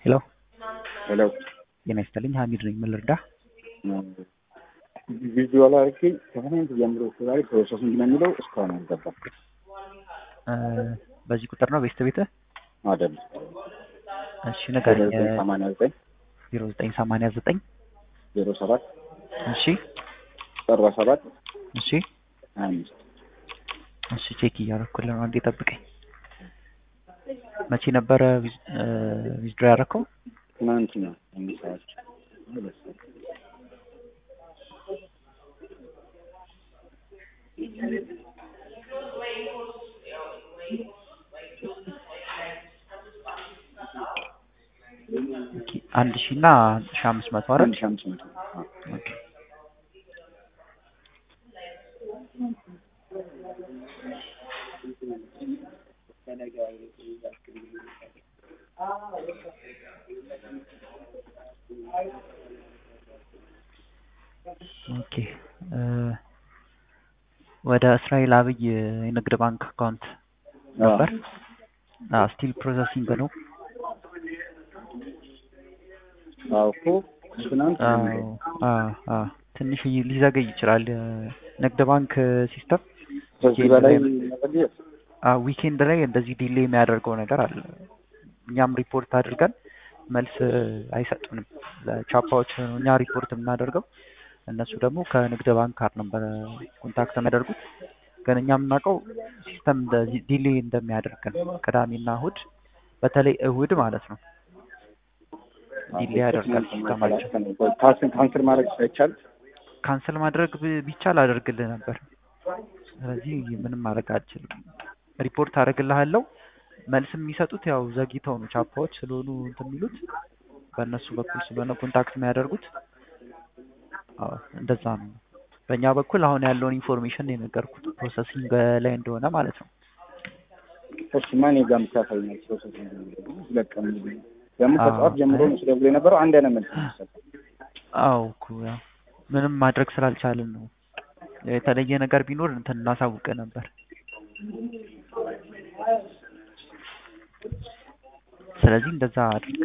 ሄሎ ሄሎ ጤና ይስጥልኝ ሀሚድ ነኝ ምን ልርዳህ ቪዥዋል አድርጌ ከትናንት ጀምሮ ዛሬ ፕሮሰሲንግ ነው የሚለው እስካሁን አልገባም። በዚህ ቁጥር ነው ቤስት ቤትህ አይደለም እሺ ንገረኝ ሰማንያ ዘጠኝ ዜሮ ዘጠኝ ሰማንያ ዘጠኝ ዜሮ ሰባት እሺ ሰባ ሰባት እሺ ሀያ አምስት እሺ ቼክ እያደረኩልህ ነው አንዴ ጠብቀኝ መቼ ነበረ ዊዝድሮ ያደረከው ትናንት ነው አምስት ሰዓት ሁለት ሰዓት አንድ ሺህ እና ሺህ አምስት መቶ አይደል አንድ ሺህ አምስት መቶ አዎ። ኦኬ ኦኬ ወደ እስራኤል አብይ የንግድ ባንክ አካውንት ነበር ስቲል ፕሮሰሲንግ ነው አዎ እኮ ትናንት አዎ አዎ አዎ ትንሽ ሊዘገይ ይችላል ንግድ ባንክ ሲስተም ከዚህ በላይ መዘግየት ዊኬንድ ላይ እንደዚህ ዲሌ የሚያደርገው ነገር አለ እኛም ሪፖርት አድርገን መልስ አይሰጡንም ለቻፓዎች ነው እኛ ሪፖርት የምናደርገው እነሱ ደግሞ ከንግድ ባንክ ጋር ነበር ኮንታክት የሚያደርጉት ግን እኛ የምናውቀው ሲስተም ዲሌ እንደሚያደርግ ነው ቅዳሜና እሁድ በተለይ እሁድ ማለት ነው ዲሌ ያደርጋል ሲስተማቸው ካንስል ማድረግ ሳይቻል ካንስል ማድረግ ብ- ቢቻል አደርግልህ ነበር ስለዚህ ምንም ማድረግ አልችልም ሪፖርት አደርግልሃለሁ መልስ የሚሰጡት ያው ዘግይተው ነው ቻፓዎች ስለሆኑ እንትን የሚሉት በእነሱ በኩል ስለሆነ ኮንታክት የሚያደርጉት አዎ እንደዛ ነው በእኛ በኩል አሁን ያለውን ኢንፎርሜሽን የነገርኩት ፕሮሰሲንግ ላይ እንደሆነ ማለት ነው እሺ ማን ጋር የምታሳይኛል ፕሮሰሲንግ ሁለት ቀን ሙሉ ደግሞ ከጠዋት ጀምሮ ነው ሲደውሉ የነበረው አንድ አይነት መልስ ነው የሚሰጠው አዎ እኮ ያው ምንም ማድረግ ስላልቻልን ነው የተለየ ነገር ቢኖር እንትን እናሳውቅ ነበር ስለዚህ እንደዛ አድርግ